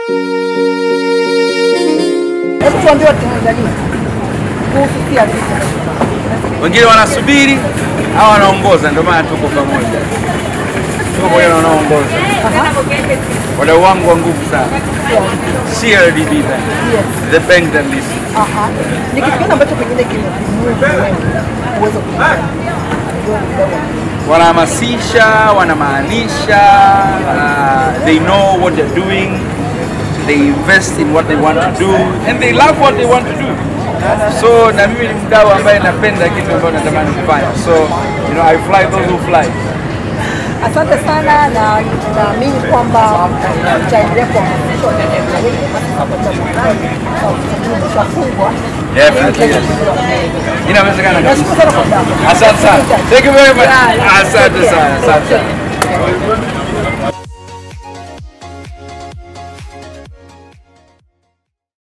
Hebu tuambie Watanzania kuhusu CRDB. wengine wanasubiri au wanaongoza, ndio maana tuko pamoja, tuko pamoja na wanaoongoza. Wadau wangu wa nguvu sana, CRDB Bank, the bank that listens. Aha. Ni kitu gani ambacho pengine kimekumungu wewe uweze kuelewa? Wanahamasisha, wanamaanisha, uh, they know what they're doing, they invest in what they want to do and they love what they want to do. So na mimi ni mdau ambaye napenda kitu ambacho natamani kufanya, so you know I fly those who fly. Asante sana na naamini kwamba utaendelea kuhamasisha Watanzania wengi hasa kwa burudani kwa sababu utafungwa. Definitely, yes. Inawezekana kabisa. Nashukuru sana kwa muda wako. Asante sana. Thank you very much. Asante sana. Asante sana.